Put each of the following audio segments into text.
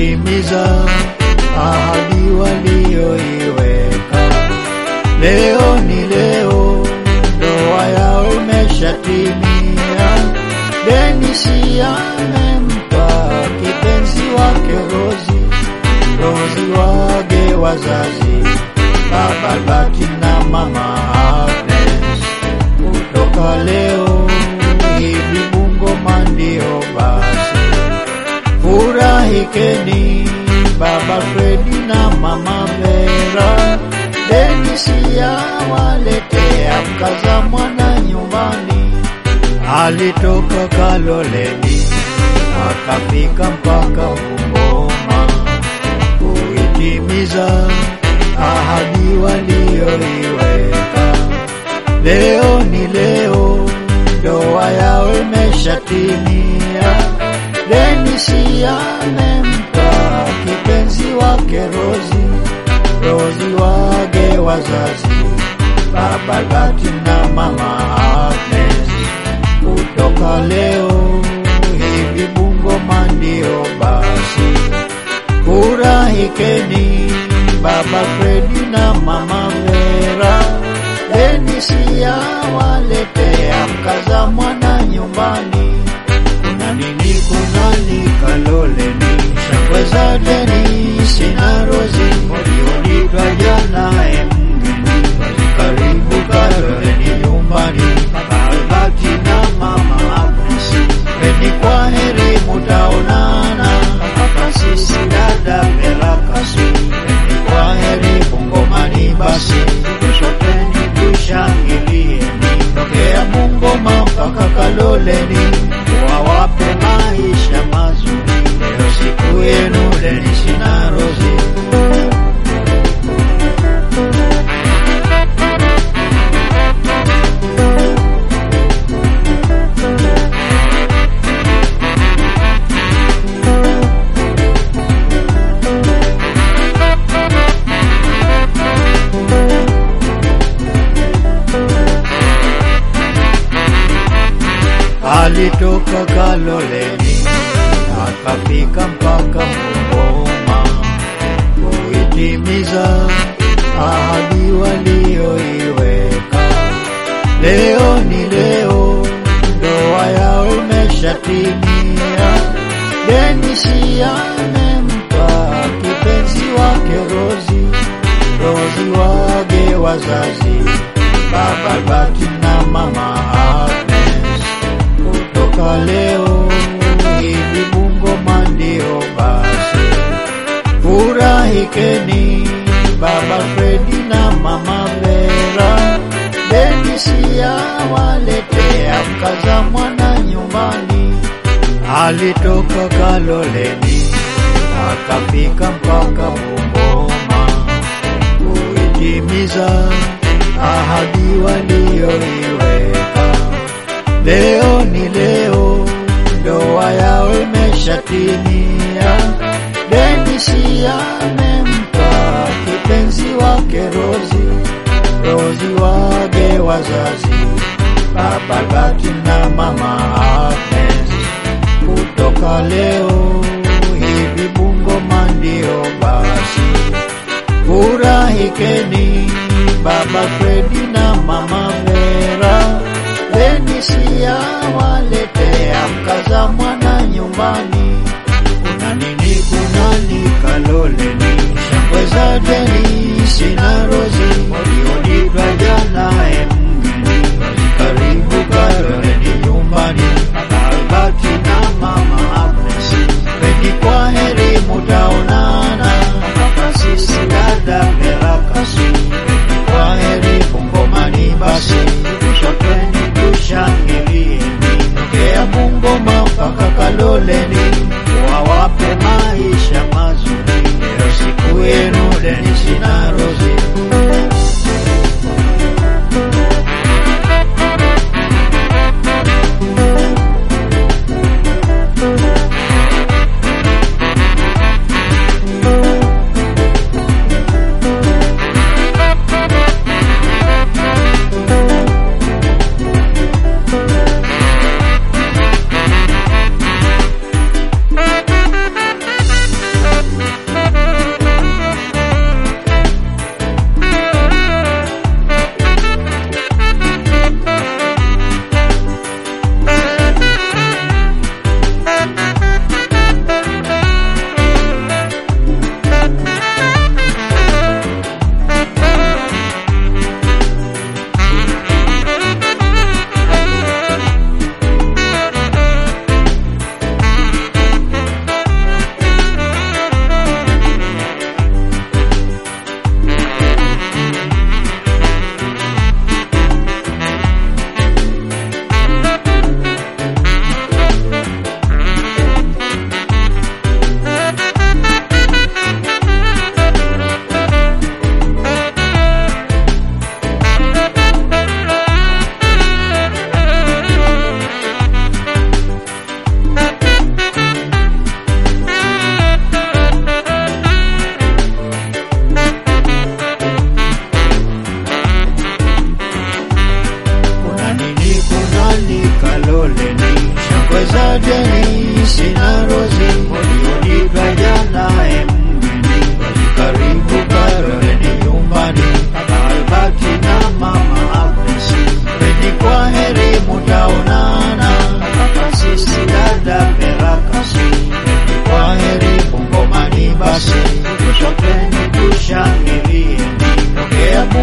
kuitimiza ahadi walioiweka. Leo ni leo, ndoa yao imeshatimia. Denisi amempa kipenzi wake Rozi, Rozi wage wazazi, baba Albert na mama Agnes. Kutoka leo hivi Bungoma ndio basi, furahikeni baba Fredi na mama Vera. Denisi awaletea mkaza mwana nyumbani, alitoka Kaloleni akafika mpaka Bungoma kuitimiza ahadi walioiweka. Leo ni leo, ndoa yao imeshatimia. Denisi amempa kipenzi wake Rozi, Rozi wage wazazi, baba Albert na mama Agnes. Kutoka leo hivi Bungoma ndio basi, furahikeni baba Fredi na mama Vera. Denisi awaletea mkaza mwana nyumbani. Kuna nini kunani Kaloleni, shangwe za Denisi na Rozi walionitwa jana emgeni, basi karibu Kaloleni nyumbani, baba Albert na mama Agnes. Peni kwa heri mutaonana, kaka sisi dada Vera Kasi. Peni kwa heri Bungomani basi, tusopeni tushangilieni, tokea Bungoma mpaka Kaloleni, wawape maisha mazuri. Leo siku yenu Denisi na Rozi. alitoka Kaloleni akafika mpaka Bungoma kuitimiza ahadi walioiweka. Leo ni leo, ndoa yao imeshatimia. Denisi amempa kipenzi wake Rozi, Rozi wage wazazi, baba Albert na mama Agnes kutoka leo hivi Bungoma ndio basi, furahikeni baba Fredi na mama Vera. Denisi awaletea mkaza mwana nyumbani, alitoka Kaloleni akafika mpaka Bungoma kuitimiza ahadi walioiweka. Leo ni leo, ndoa yao imeshatimia. Denisi amempa kipenzi wake Rozi, Rozi wage wazazi, baba Albert na mama Agnes. Kutoka leo hivi Bungoma ndio basi, furahikeni baba Fredi na mama Vera. Denisi awaletea mkaza mwana nyumbani. Kuna nini kunani Kaloleni, shangwe za Denisi na Rozi walionitwa jana emgeni, basi karibu Kaloleni nyumbani, baba Albert na mama Agnes. Peni kwa heri mutaonana, kaka sisi dada Vera Kasi. Peni kwa heri Bungomani basi, tusopeni tushangilieni, tokea Bungoma mpaka Kaloleni, wawape maisha mazuri. Leo siku yenu Denisi na Rozi.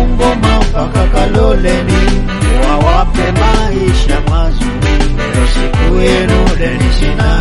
Bungoma mpaka Kaloleni, wawape maisha mazuri. Leo siku yenu Denisi na